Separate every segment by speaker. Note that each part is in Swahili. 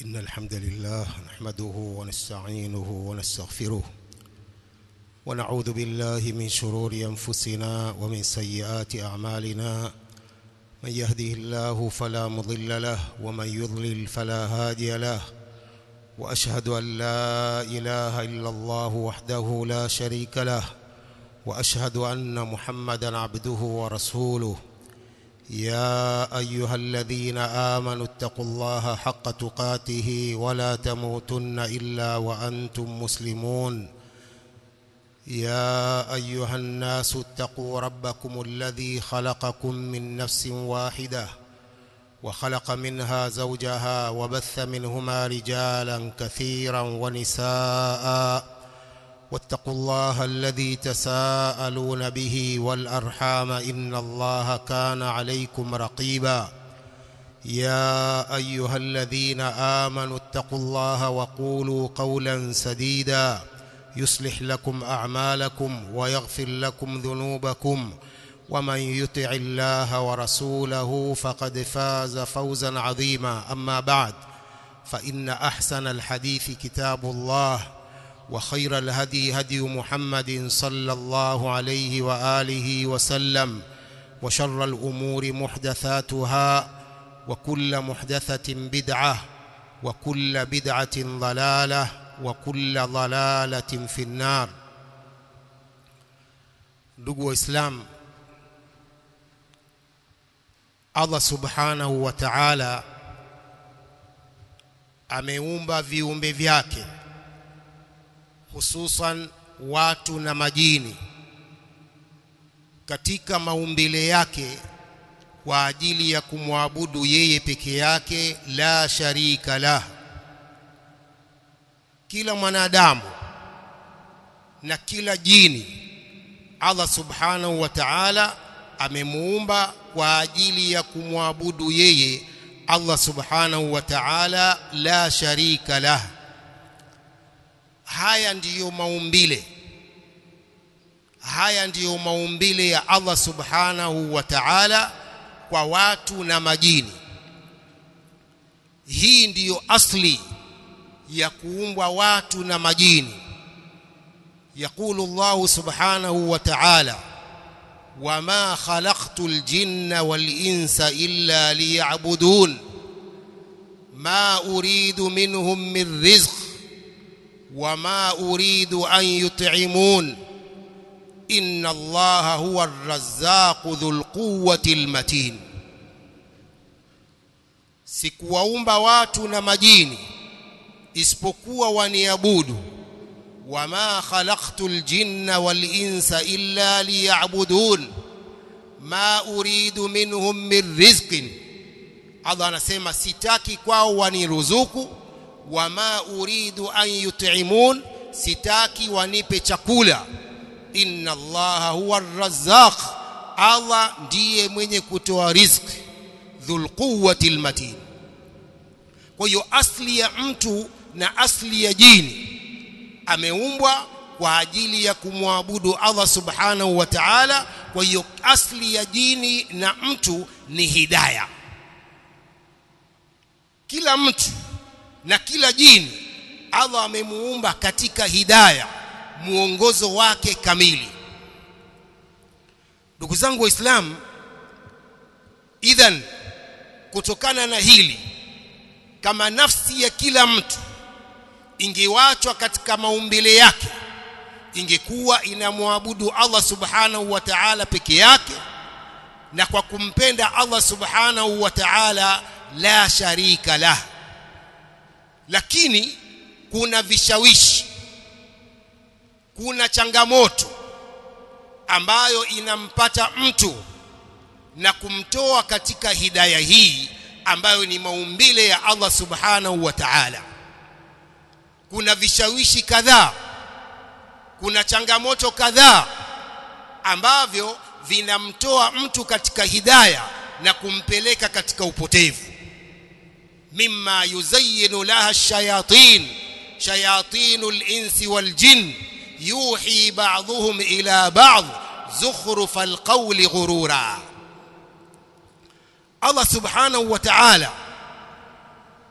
Speaker 1: إن الحمد لله نحمده ونستعينه ونستغفره ونعوذ بالله من شرور أنفسنا ومن سيئات أعمالنا من يهده الله فلا مضل له ومن يضلل فلا هادي له وأشهد أن لا إله إلا الله وحده لا شريك له وأشهد أن محمدا عبده ورسوله يا أيها الذين آمنوا اتقوا الله حق تقاته ولا تموتن إلا وأنتم مسلمون يا أيها الناس اتقوا ربكم الذي خلقكم من نفس واحدة وخلق منها زوجها وبث منهما رجالا كثيرا ونساء واتقوا الله الذي تساءلون به والأرحام إن الله كان عليكم رقيبا يا أيها الذين آمنوا اتقوا الله وقولوا قولا سديدا يصلح لكم أعمالكم ويغفر لكم ذنوبكم ومن يطع الله ورسوله فقد فاز فوزا عظيما أما بعد فإن أحسن الحديث كتاب الله وخير الهدي هدي محمد صلى الله عليه وآله وسلم وشر الأمور محدثاتها وكل محدثة بدعة وكل بدعة ضلالة وكل ضلالة في النار ndugu waislamu allah subhanahu wa taala ameumba viumbe vyake hususan watu na majini katika maumbile yake kwa ajili ya kumwabudu yeye peke yake la sharika lah kila mwanadamu na kila jini Allah subhanahu wa ta'ala amemuumba kwa ajili ya kumwabudu yeye Allah subhanahu wa ta'ala la sharika lah haya ndiyo maumbile haya ndiyo maumbile ya Allah subhanahu wa ta'ala kwa watu na majini hii ndiyo asli ya kuumbwa watu na majini يقول الله سبحانه وتعالى وما خلقت الجن والإنس إلا ليعبدون ما أريد منهم من رزق وما أريد أن يطعمون إن الله هو الرزاق ذو القوة المتين sikuwaumba watu na majini isipokuwa waniabudu wama khalaqtu aljinna walinsa illa liya'budun ma uridu minhum min rizqin Allah anasema sitaki kwao waniruzuku wama uridu an yut'imun sitaki wanipe chakula inna allaha huwa arrazzaq Allah ndiye mwenye kutoa riziki dhul quwwati almatin kwa hiyo asli ya mtu na asli ya jini ameumbwa kwa ajili ya kumwabudu Allah subhanahu wa ta'ala kwa hiyo asli ya jini na mtu ni hidayah kila mtu na kila jini Allah amemuumba katika hidayah muongozo wake kamili ndugu zangu waislamu idhan kutokana na hili kama nafsi ya kila mtu ingewachwa katika maumbile yake ingekuwa inamwabudu Allah subhanahu wa ta'ala peke yake na kwa kumpenda Allah subhanahu wa ta'ala la sharika lah lakini kuna vishawishi kuna changamoto ambayo inampata mtu na kumtoa katika hidaya hii ambayo ni maumbile ya Allah subhanahu wa ta'ala kuna vishawishi kadhaa kuna changamoto kadhaa ambavyo vinamtoa mtu katika hidaya na kumpeleka katika upotevu mimma yuzayyinu laha ash-shayatin shayatinul insi wal jin yuhi ba'dhum ila ba'd zukhrufal qawli ghurura Allah subhanahu wa ta'ala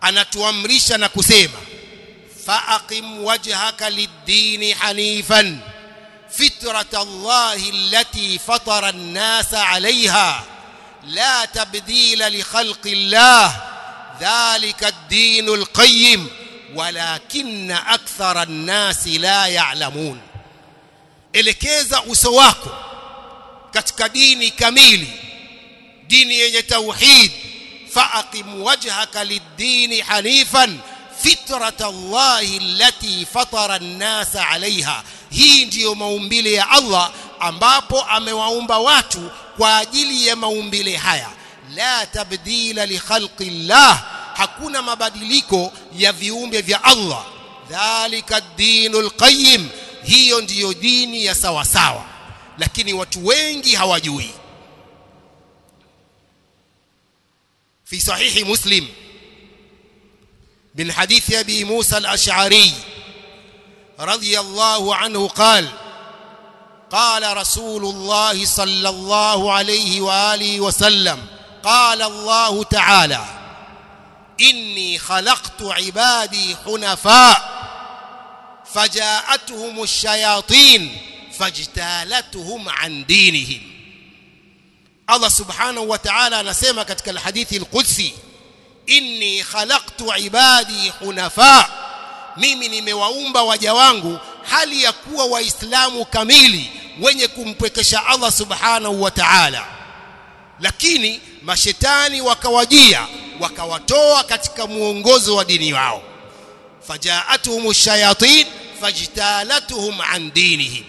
Speaker 1: anatuamrisha na kusema faaqim wajhaka lid-dini hanifan fitrata Allahi allati fatara an-nasa 'alayha la tabdila li khalqi Allah dhalika ad-din al-qayyim walakinna akthara an-nasi la ya'lamun elekeza uso wako katika dini kamili dini yenye tauhid فأقم وجهك للدين حنيفا فطرة الله التي فطر الناس عليها hii ndiyo maumbile ya Allah ambapo amewaumba watu kwa ajili ya maumbile haya la tabdila li khalqi Allah hakuna mabadiliko ya viumbe vya Allah dhalika ad-dinul qayyim hiyo ndiyo dini ya sawa sawa lakini watu wengi hawajui في صحيح مسلم من حديث أبي موسى الأشعري رضي الله عنه قال قال رسول الله صلى الله عليه وآله وسلم قال الله تعالى إني خلقت عبادي حنفاء فجاءتهم الشياطين فاجتالتهم عن دينهم Allah subhanahu wa ta'ala anasema katika alhadithi alqudsi inni khalaqtu ibadi hunafa mimi nimewaumba waja wangu hali ya kuwa waislamu kamili wenye kumpwekesha Allah subhanahu wa ta'ala lakini mashetani wakawajia wakawatoa katika muongozo wa dini wao fajaatuhum shayatin fajtalatuhum an dinihim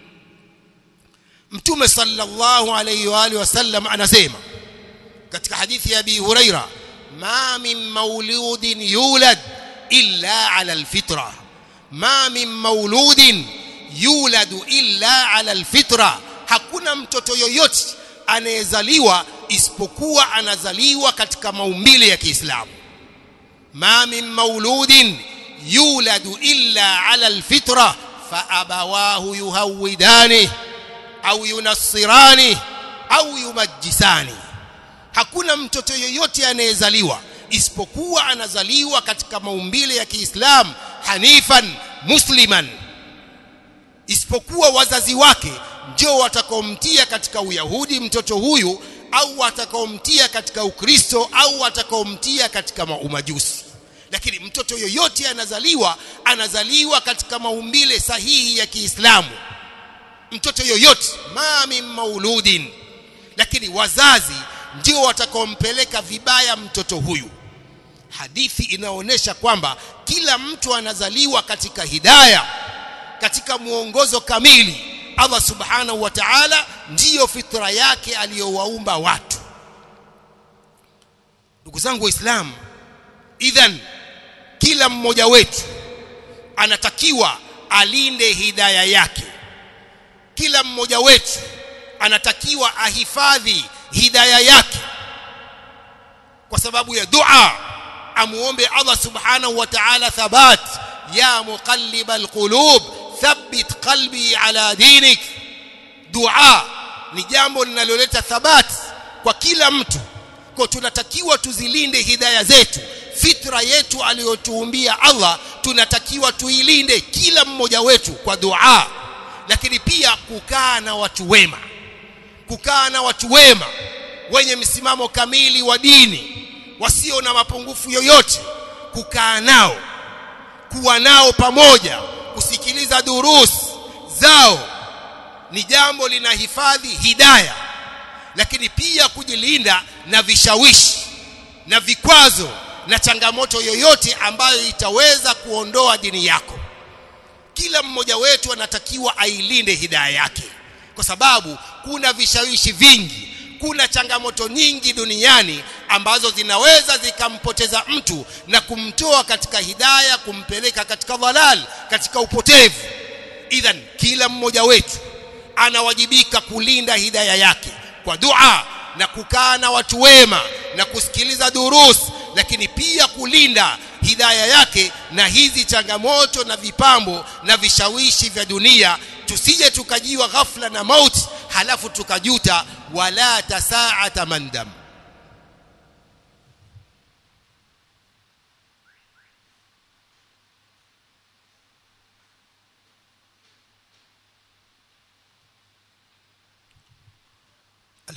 Speaker 1: mtume sallallahu alayhi wa alihi wasallam anasema katika hadithi ya Abi Huraira ma min mauludin yulad illa ala alfitra ma min mauludin yuladu illa ala alfitra hakuna mtoto yoyote anayezaliwa isipokuwa anazaliwa katika maumbile ya Kiislamu ma min mauludin yuladu illa ala alfitra fa abawahu yuhawidani au yunassirani au yumajjisani hakuna mtoto yoyote anayezaliwa isipokuwa anazaliwa katika maumbile ya Kiislamu hanifan musliman isipokuwa wazazi wake ndio watakaomtia katika uyahudi mtoto huyu au watakaomtia katika ukristo au watakaomtia katika umajusi lakini mtoto yoyote anazaliwa anazaliwa katika maumbile sahihi ya Kiislamu mtoto yoyote ma min mauludin lakini wazazi ndio watakaompeleka vibaya mtoto huyu hadithi inaonyesha kwamba kila mtu anazaliwa katika hidaya katika muongozo kamili Allah subhanahu wa ta'ala ndiyo fitra yake aliyowaumba watu ndugu zangu waislamu idhan kila mmoja wetu anatakiwa alinde hidaya yake kila mmoja wetu anatakiwa ahifadhi hidaya yake kwa sababu ya dua amuombe Allah subhanahu wa ta'ala thabat ya muqallibal qulub thabbit qalbi ala dinik dua ni jambo linaloleta thabat kwa kila mtu kwa tunatakiwa tuzilinde hidaya zetu fitra yetu aliyotuumbia Allah tunatakiwa tuilinde kila mmoja wetu kwa dua lakini pia kukaa na watu wema kukaa na watu wema wenye msimamo kamili wa dini wasio na mapungufu yoyote kukaa nao kuwa nao pamoja kusikiliza durus zao ni jambo linahifadhi hidaya lakini pia kujilinda na vishawishi na vikwazo na changamoto yoyote ambayo itaweza kuondoa dini yako kila mmoja wetu anatakiwa ailinde hidaya yake kwa sababu kuna vishawishi vingi kuna changamoto nyingi duniani ambazo zinaweza zikampoteza mtu na kumtoa katika hidaya kumpeleka katika dhalal katika upotevu idhan kila mmoja wetu anawajibika kulinda hidaya yake kwa dua na kukaa na watu wema na kusikiliza durus lakini pia kulinda hidaya yake na hizi changamoto na vipambo na vishawishi vya dunia tusije tukajiwa ghafla na mauti halafu tukajuta wala ta tasaata mandam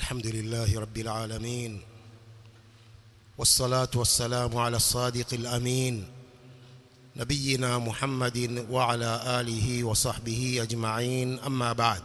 Speaker 1: الحمد لله رب العالمين والصلاة والسلام على الصادق الأمين نبينا محمد وعلى آله وصحبه أجمعين أما بعد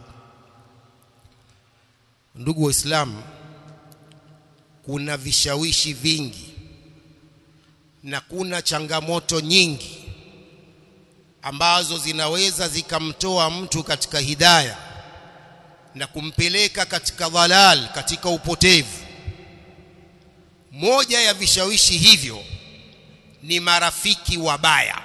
Speaker 1: ndugu waislamu kuna vishawishi vingi na kuna changamoto nyingi ambazo zinaweza zikamtoa mtu katika hidaya na kumpeleka katika dhalal katika upotevu moja ya vishawishi hivyo ni marafiki wabaya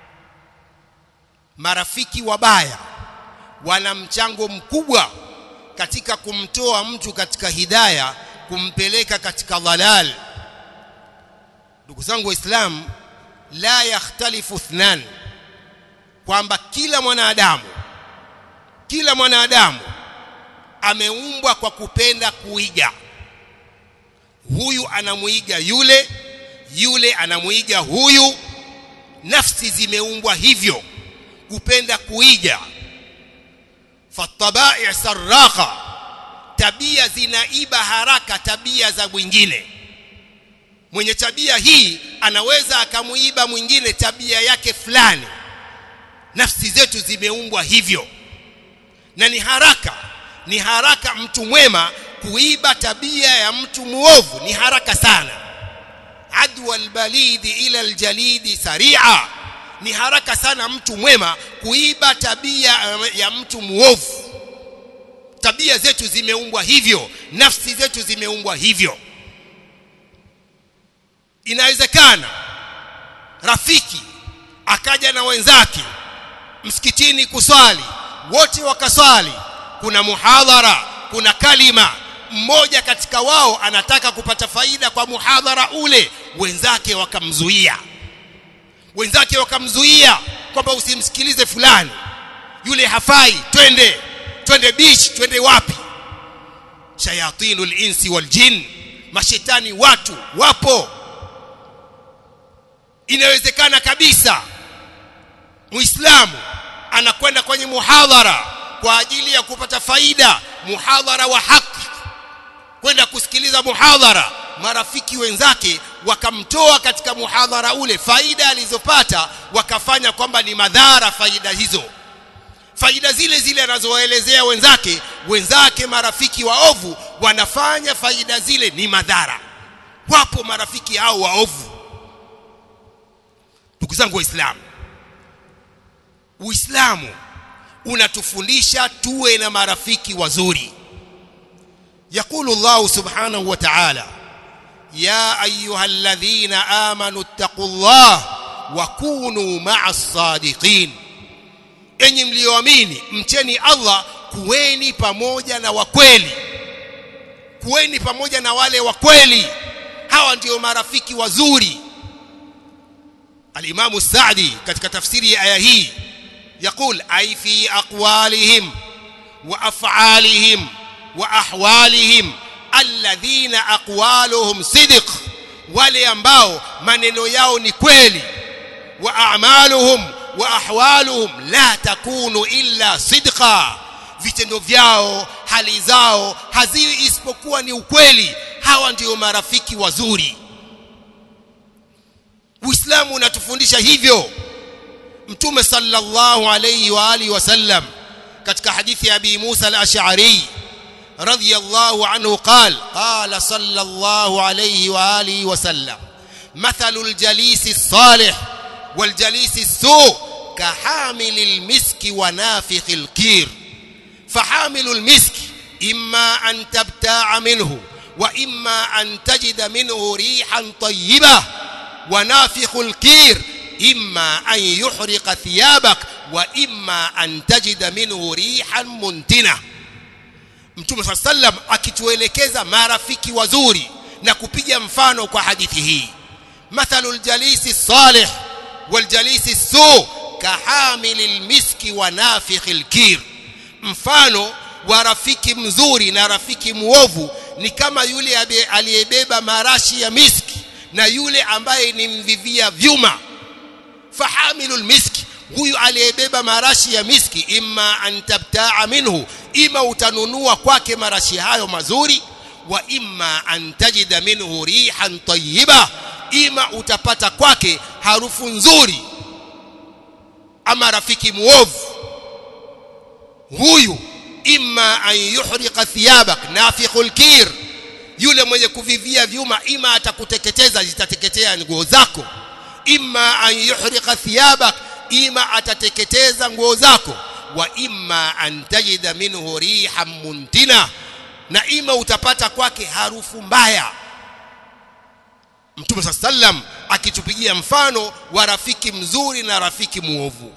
Speaker 1: marafiki wabaya wana mchango mkubwa katika kumtoa mtu katika hidaya kumpeleka katika dhalal ndugu zangu waislamu la yakhtalifu ithnan kwamba kila mwanadamu kila mwanadamu ameumbwa kwa kupenda kuiga huyu anamuiga yule yule anamuiga huyu nafsi zimeumbwa hivyo kupenda kuiga fatabai sarraqa tabia zinaiba haraka tabia za mwingine mwenye tabia hii anaweza akamuiba mwingine tabia yake fulani nafsi zetu zimeumbwa hivyo na ni haraka ni haraka mtu mwema kuiba tabia ya mtu muovu ni haraka sana adwa albalidi ila aljalidi saria ni haraka sana mtu mwema kuiba tabia ya mtu muovu tabia zetu zimeumbwa hivyo nafsi zetu zimeumbwa hivyo inawezekana rafiki akaja na wenzake msikitini kuswali wote wakaswali kuna muhadhara kuna kalima mmoja katika wao anataka kupata faida kwa muhadhara ule wenzake wakamzuia wenzake wakamzuia kwamba usimsikilize fulani yule hafai twende twende beach twende wapi shayatinul insi wal jin mashetani watu wapo inawezekana kabisa muislamu anakwenda kwenye muhadhara kwa ajili ya kupata faida muhadhara wa haki kwenda kusikiliza muhadhara marafiki wenzake wakamtoa katika muhadhara ule faida alizopata wakafanya kwamba ni madhara faida hizo faida zile zile anazowaelezea wenzake wenzake marafiki waovu wanafanya faida zile ni madhara wapo marafiki hao waovu ndugu zangu waislamu uislamu unatufundisha tuwe na marafiki wazuri يقول الله سبحانه وتعالى يا ايها الذين امنوا اتقوا الله وكونوا مع الصادقين enyi mlioamini mcheni Allah kuweni pamoja na wakweli kuweni pamoja na wale wakweli hawa ndio marafiki wazuri al-Imam Sa'di katika tafsiri ya aya hii يقول أي في أقوالهم وأفعالهم وأحوالهم الذين أقوالهم صدق wale ambao maneno yao ni kweli wa a'maluhum wa ahwaluhum la takunu illa sidqa vitendo vyao hali zao haziwi isipokuwa ni ukweli hawa ndio marafiki wazuri Uislamu unatufundisha hivyo Mtume sallallahu alayhi wa alihi wasallam katika hadithi ya Abi Musa al-Ash'ari radiyallahu anhu qala qala sallallahu alayhi wa alihi wasallam mathalul jalisi salih wal jalisi su كحامل المسك ونافخ الكير فحامل المسك إما أن تبتاع منه وإما أن تجد منه ريحا طيبة ونافخ الكير إما أن يحرق ثيابك وإما أن تجد منه ريحا منتنة Mtume صلى الله عليه وسلم akituelekeza marafiki wazuri na kupiga mfano kwa hadithi hii mathalul jalisi salih wal jalisi su kahamilil miski wa nafikhil kir mfano wa rafiki mzuri na rafiki muovu ni kama yule aliyebeba marashi ya miski na yule ambaye ni mvivia vyuma fahamilul miski huyu aliyebeba marashi ya miski imma an tabtaa minhu ima utanunua kwake marashi hayo mazuri wa imma an tajida minhu rihan tayyiba ima utapata kwake harufu nzuri ama rafiki muovu huyu imma an yuhriqa thiyabak nafikhul kir yule mwenye kuvivia vyuma ima atakuteketeza zitateketea nguo zako imma an yuhriqa thiyabak ima atateketeza nguo zako wa imma an tajida minhu rihan muntina na ima utapata kwake harufu mbaya Mtume sallam akitupigia mfano wa rafiki mzuri na rafiki muovu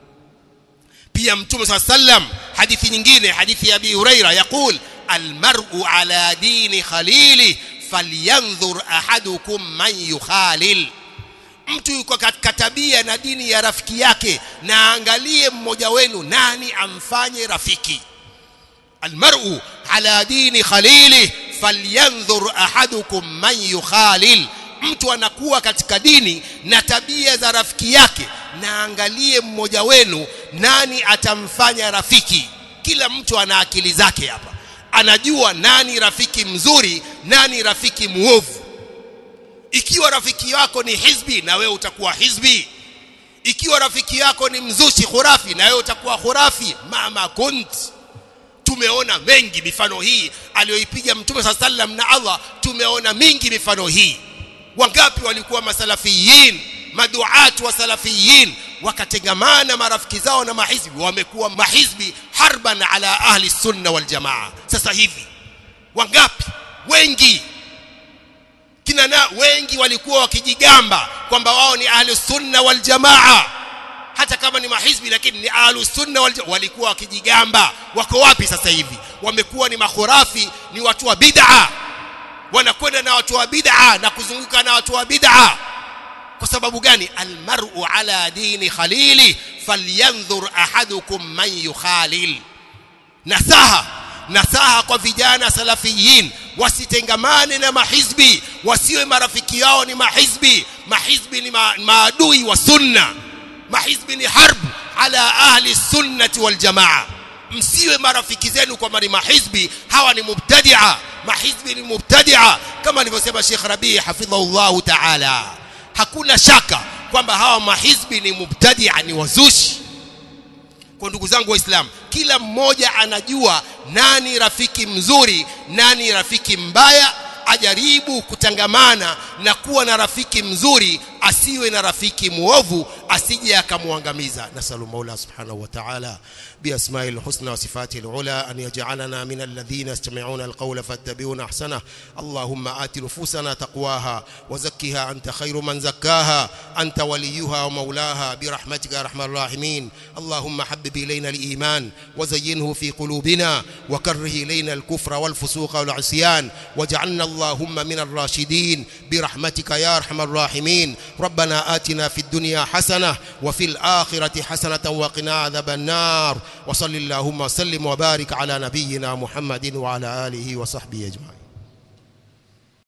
Speaker 1: pia Mtume sallam hadithi nyingine hadithi ya Abi Huraira yakul almar'u ala dini khalili falyanzur ahadukum man yukhalil mtu yuko katika tabia na dini ya rafiki yake na angalie mmoja wenu nani amfanye rafiki almar'u ala dini khalili falyanzur ahadukum man yukhalil mtu anakuwa katika dini na tabia za rafiki yake na angalie mmoja wenu nani atamfanya rafiki kila mtu ana akili zake hapa anajua nani rafiki mzuri nani rafiki muovu ikiwa rafiki yako ni hizbi na wewe utakuwa hizbi ikiwa rafiki yako ni mzushi khurafi na wewe utakuwa khurafi mama kunt tumeona mengi mifano hii aliyoipiga mtume saa sallam na Allah tumeona mingi mifano hii wangapi walikuwa masalafiyin maduat wa salafiyin wakatengamana marafiki zao na mahizbi wamekuwa mahizbi harban ala ahli sunna wal jamaa sasa hivi wangapi wengi kina na wengi walikuwa wakijigamba kwamba wao ni ahli sunna wal jamaa hata kama ni mahizbi lakini ni ahlu sunna wal walikuwa wakijigamba wako wapi sasa hivi wamekuwa ni makhurafi ni watu wa bid'a wanakwenda na watu wa bid'a na kuzunguka na watu wa bid'a kwa sababu gani almar'u ala dini khalili falyanzur ahadukum man yukhalil nasaha nasaha kwa vijana salafiyin wasitengamane na mahizbi wasiwe marafiki yao ni mahizbi mahizbi ni ma, maadui wa sunna mahizbi ni harb ala ahli sunnati wal jamaa msiwe marafiki zenu kwa mali mahizbi hawa ni mubtadia mahizbi ni mubtadia kama alivyosema Sheikh Rabi hafidhahullah ta'ala hakuna shaka kwamba hawa mahizbi ni mubtadia ni wazushi kwa ndugu zangu waislamu kila mmoja anajua nani rafiki mzuri nani rafiki mbaya ajaribu kutangamana na kuwa na rafiki mzuri asiwe na rafiki muovu asije akamwangamiza nasalu maula subhanahu wa ta'ala بأسماء الحسنى وصفاته العلى أن يجعلنا من الذين يستمعون القول فاتبعون أحسنه اللهم آت نفوسنا تقواها وزكها أنت خير من زكاها أنت وليها ومولاها برحمتك يا أرحم الراحمين اللهم حبب إلينا الإيمان وزينه في قلوبنا وكره إلينا الكفر والفسوق والعصيان واجعلنا اللهم من الراشدين برحمتك يا أرحم الراحمين ربنا آتنا في الدنيا حسنة وفي الآخرة حسنة وقنا عذاب النار وصل اللهم وسلم وبارك على نبينا محمد وعلى آله وصحبه أجمعين